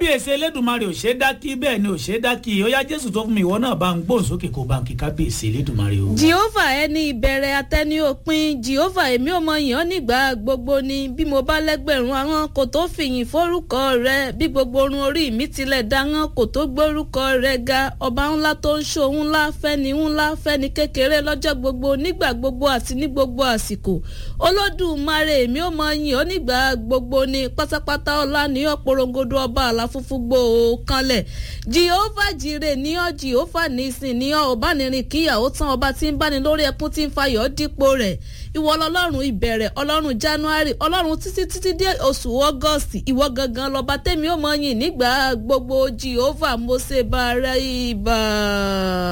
kábíyèsí elédùnmarè ò ṣe é dákí bẹ́ẹ̀ ni ò ṣe é dákí ó yá jésù tó fún mi ìwọ náà bá ń gbóhùn sókè kó bá ń kí kábíyèsí elédùnmarè o. jehova ẹni ìbẹ̀rẹ̀ atẹ́ni òpin jehova èmi ò mọ yàn nígbà gbogbo ni bí mo bá lẹ́gbẹ̀rún àwọn kò tó fìyìn fórúkọ rẹ bí gbogbo orun orí mi tilẹ̀ dáhán kò tó gbórúkọ rẹ ga ọba ńlá tó ń ṣòun ńlá fẹ́ni ńlá fẹ́ni kékeré lọ́jọ́ gbogbo nígbà gbogbo àti ní gbogbo àsìkò olódùmarè èmi ò mọ yìn ọ́ nígbà gbogbo ni pátápátá ọlá ní ọ̀pọ̀rọ̀ngodo ọba àlàfúnfú gbòó kanlẹ̀ jehova jire ní ọ jehova nísìn ní ọ ọbánirin kíyàwó tán ọba tí ń báni lórí ẹkún tí ń fayọ̀ dípò rẹ̀ ìwọ ọlọ́run ìbẹ̀rẹ̀ ọlọ́run january ọlọ́run títí títí dé oṣù august ìwọ gangan lọ́ba tẹ́mi ò mọ yìn nígbà gbogbo jehova mo ṣe bá rẹ ibà.